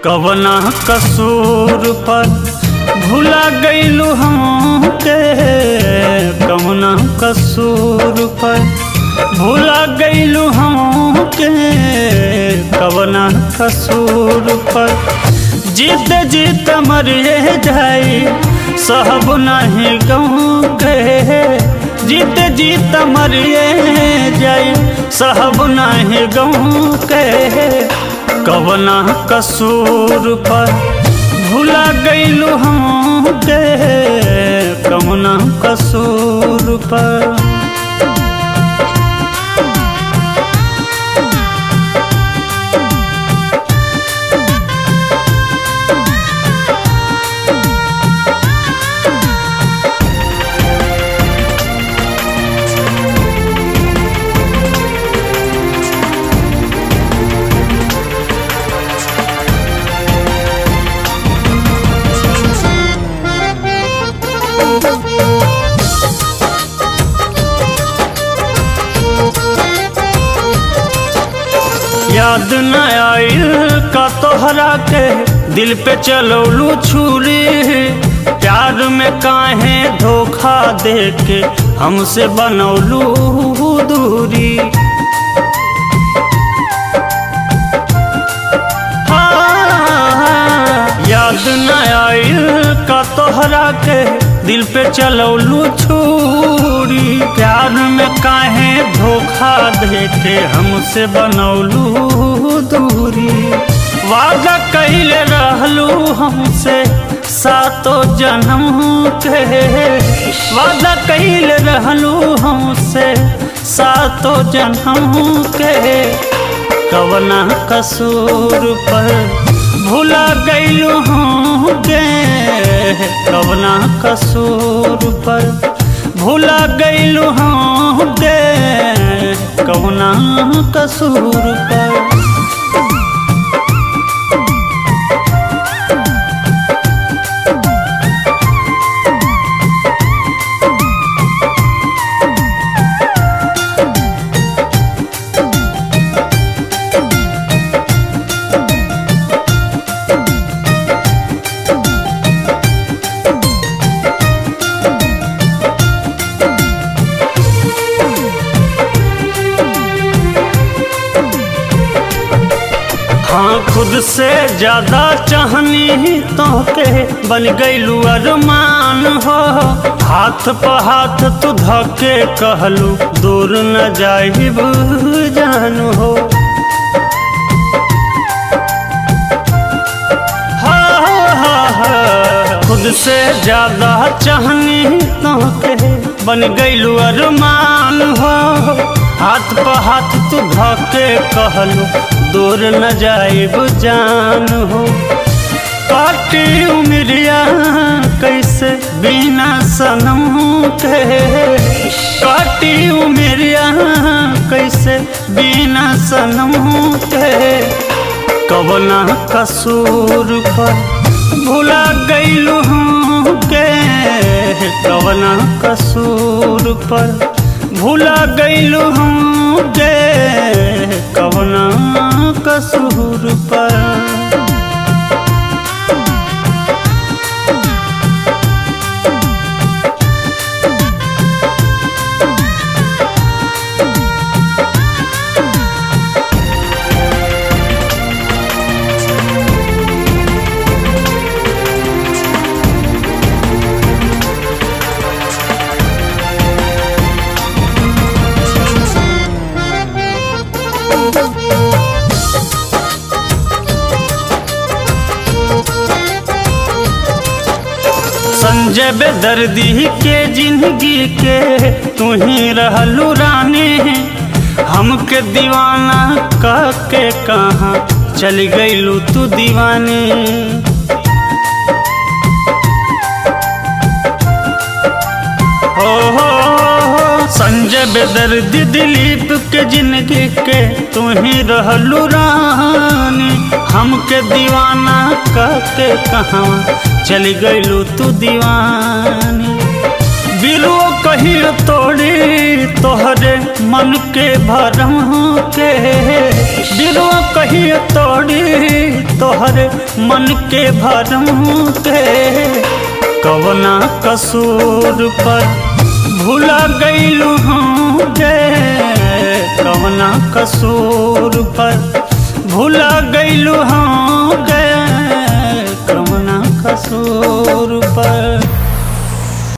कवना कसूर पर भुला गईलू हमके कवना कसूर पर भुला गईलू हमके कवना कसूर पर जीत जीत मरिए जाई सहब नहीं गाँव के जीत जीत मरिए जाई सहब नहीं गाँव के कवना कसूर पर भुला गईलू हमके कवना कसूर पर याद न आइल का तोहरा के दिल पे चलौलू छुरी प्यार में काहे धोखा दे के हमसे बनौलू दूरी हाँ, याद न आइल का तोहरा के दिल पे चलौलू छुरी प्यार में काहे धोखा दे के हमसे बनौलू दूरी वादा कैले रहलू हमसे सातो जन्म के वादा कैले रहलू हमसे सातो जन्म के कवना कसूर पर भुला गईलू हमके कवना कसूर पर भुला गईलू हमके कवना कसूर पर हाँ खुद से ज्यादा चाहनी तो के बन गईलू अरमान हो हाथ पर हाथ तू धके कहलू दूर न जाइब जान हो हाँ, हाँ, हाँ, खुद से ज्यादा चाहनी तो के बन गईलू अरमान हो हाथ पर हाथ तू धके कहलू दूर न जाइब जान हो काटी उमरिया कैसे बिना सनम के काटी उमरिया कैसे बिना सनम के कवना कसूर पर भुला गईलू के कवना कसूर पर भुला गईलू के कवना कसूर पर संजय बेदर्दी के जिंदगी के तू ही रहलू रानी हमके दीवाना कह के कहाँ चल गईलू तू दीवानी हो हो हो, संजय बेदर्दी दिलीप के जिंदगी के तू ही रहलू रानी हमके दीवाना कह के कहाँ चल गईलू तू दीवानी बिरुओ कहियो तोड़ तोड़ी तोहरे मन के भरम के दिलवा कहिए तोड़ी तोहरे मन के भरम के कवना कसूर पर भूला गईलू हम गे कवना कसूर पर भूला गईलू हम गे कवना कसूर पर